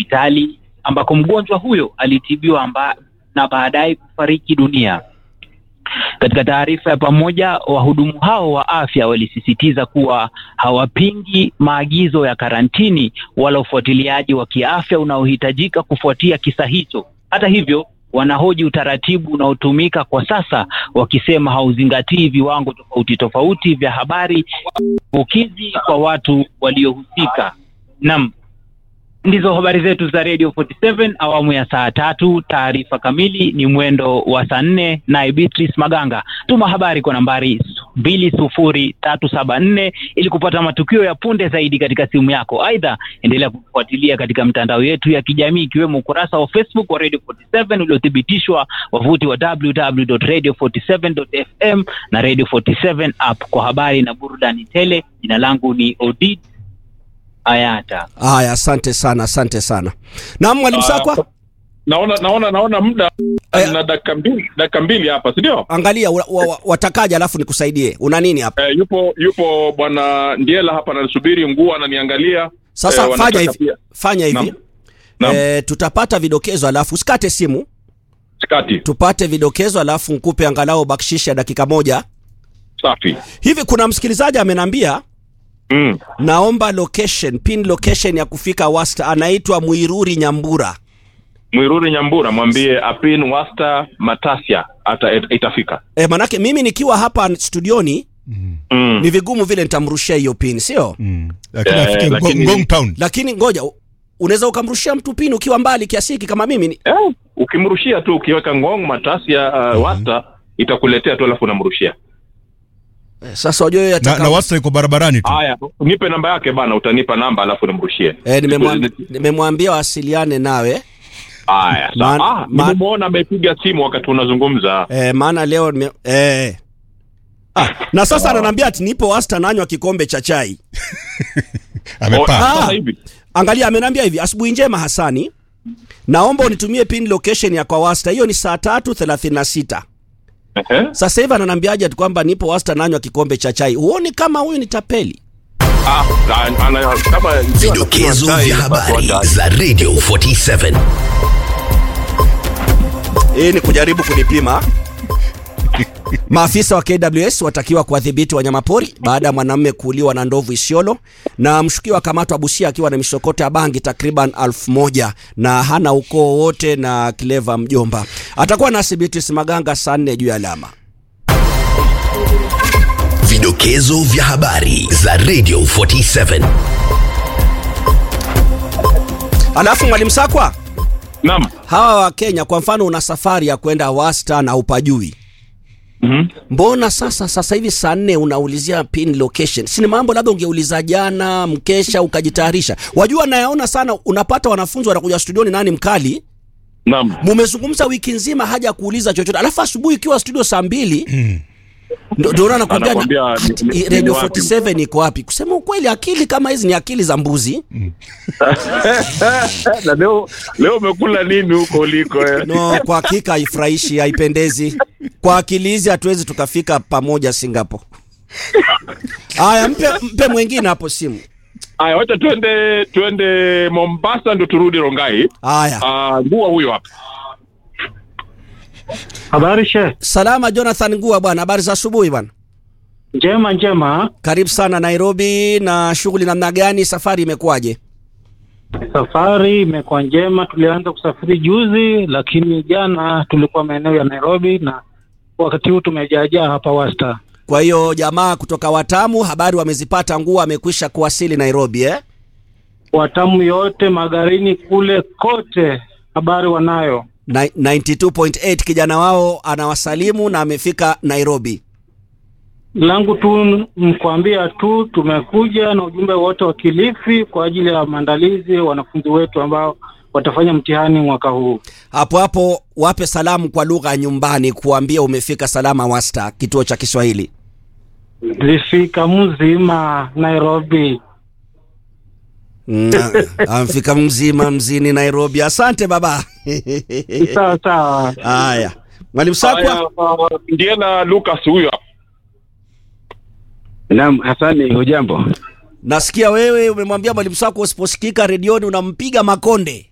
hospitali ambako mgonjwa huyo alitibiwa amba, na baadaye kufariki dunia. Katika taarifa ya pamoja, wahudumu hao wa afya walisisitiza kuwa hawapingi maagizo ya karantini wala ufuatiliaji wa kiafya unaohitajika kufuatia kisa hicho. Hata hivyo, wanahoji utaratibu unaotumika kwa sasa, wakisema hauzingatii viwango tofauti tofauti vya habari ukizi kwa watu waliohusika. Naam, ndizo habari zetu za Radio 47 awamu ya saa tatu. Taarifa kamili ni mwendo wa saa nne, naye Beatrice Maganga. Tuma habari kwa nambari mbili sufuri tatu saba nne ili kupata matukio ya punde zaidi katika simu yako. Aidha, endelea kufuatilia katika mitandao yetu ya kijamii ikiwemo ukurasa wa Facebook wa Radio 47 uliothibitishwa, wavuti wa www.radio47.fm na Radio 47 app kwa habari na burudani tele. Jina langu ni Odid Ayata. Haya, asante sana, asante sana. Naam, mwalimu Sakwa, naona naona naona muda Aya. na dakika mbili dakika mbili hapa si ndio? angalia wa, wa, wa, watakaje, alafu nikusaidie. Una nini hapa Eh, yupo yupo bwana Ndiela hapa ananisubiri, nguo ananiangalia. sasa? Eh, fanya wanataka hivi, pia- fanya hivi Naam. Naam. Eh, tutapata vidokezo, alafu usikate simu, Sikati. tupate vidokezo, alafu nkupe angalau bakshishi ya dakika moja Safi. hivi. Kuna msikilizaji amenambia Mm. naomba location, pin location ya kufika Wasta, anaitwa Mwiruri Nyambura. Mwiruri Nyambura mwambie apin wasta matasia ata it- itafika. E, manake mimi nikiwa hapa studioni Mm. ni vigumu vile nitamrushia hiyo pin, sio? Mm. Lakini Eh, afike lakini- Ngong, Ngong Town. Lakini ngoja, u- unaweza ukamrushia mtu pin ukiwa mbali kiasi hiki kama mimi ni... Eh, ukimrushia tu ukiweka ngong matasia uh, wasta itakuletea tu alafu unamrushia. Eh, Sasa wajua yeye Na, ataka na wasta iko barabarani tu. Haya, nipe namba yake bana, utanipa namba alafu nimrushie. Eh, nimemwambia nimemwambia wasiliane nawe Haya, Man- sawa. Ah, man- nimemwona amepiga simu wakati unazungumza. eh, maana leo nime, eh. Ah, na sasa ananiambia ati nipo Wasta nanywa kikombe cha chai. Oh, Amepaa. sasa Ah. hivi. Angalia, ameniambia hivi, asubuhi njema Hasani, naomba unitumie pin location ya kwa Wasta. Hiyo ni saa tatu thelathini na sita. Ehe. Sasa hivi ananiambiaje ati kwamba nipo Wasta nanywa kikombe cha chai? Huoni kama huyu ni tapeli? Ah, ana- ana- kama Vidokezo vya habari za Radio 47. Hii ni kujaribu kunipima. Maafisa wa KWS watakiwa kuwadhibiti wanyamapori baada ya mwanamume kuuliwa na ndovu Isiolo, na mshukiwa akamatwa Busia akiwa na misokota ya bangi takriban elfu moja na hana ukoo wote na Cleva mjomba. Atakuwa nasi Beatrice Maganga saa nne juu ya alama. Vidokezo vya habari za Radio 47. Alafu mwalimu Sakwa, Naam. hawa wa Kenya kwa mfano, una safari ya kwenda Wasta na upajui Mhm. Mbona sasa sasa hivi saa nne unaulizia pin location? Si ni mambo labda ungeuliza jana mkesha ukajitayarisha. Wajua nayaona sana, unapata wanafunzi wanakuja studioni, nani mkali, Naam. mumezungumza wiki nzima haja kuuliza chochote, alafu asubuhi ikiwa studio saa mbili ndo ndo nakwambia Anakwambia na- ni- ati, ni- ni Radio wapi? 47 iko wapi? Kusema ukweli, akili kama hizi ni akili za mbuzi. Na leo leo umekula nini huko uliko eh? No, kwa hakika haifurahishi, haipendezi. Kwa akili hizi hatuwezi tukafika pamoja Singapore. Haya, mpe, mpe mwingine hapo simu. Aya, wacha twende twende Mombasa ndio turudi Rongai. Haya, Ah, ngua huyo hapa. Habari she salama Jonathan Ngua bwana, habari za asubuhi bwana. njema njema. Karibu sana Nairobi, na shughuli namna gani? Safari imekuwaje? Safari imekuwa njema. Tulianza kusafiri juzi, lakini jana tulikuwa maeneo ya Nairobi na wakati huu tumejaajaa hapa Wasta. Kwa hiyo jamaa kutoka Watamu habari wamezipata, Ngua amekwisha kuwasili Nairobi eh? Watamu yote magarini kule kote habari wanayo. Na- 92.8 kijana wao anawasalimu na amefika Nairobi. Langu tu mkuambia tu tumekuja na ujumbe wote wa Kilifi kwa ajili ya maandalizi ya wanafunzi wetu ambao watafanya mtihani mwaka huu. Hapo hapo wape salamu kwa lugha ya nyumbani, kuambia umefika salama Wasta, kituo cha Kiswahili. Lifika mzima Nairobi. Mm, amfika mzima mzini Nairobi. Asante baba. Sawa sawa. Haya, mwalimu Sakwa. Haya, ah, Ndiela Lucas huyo hapa. Naam, Hasani, hujambo? Nasikia wewe umemwambia mwalimu Sakwa usiposikika redioni unampiga makonde.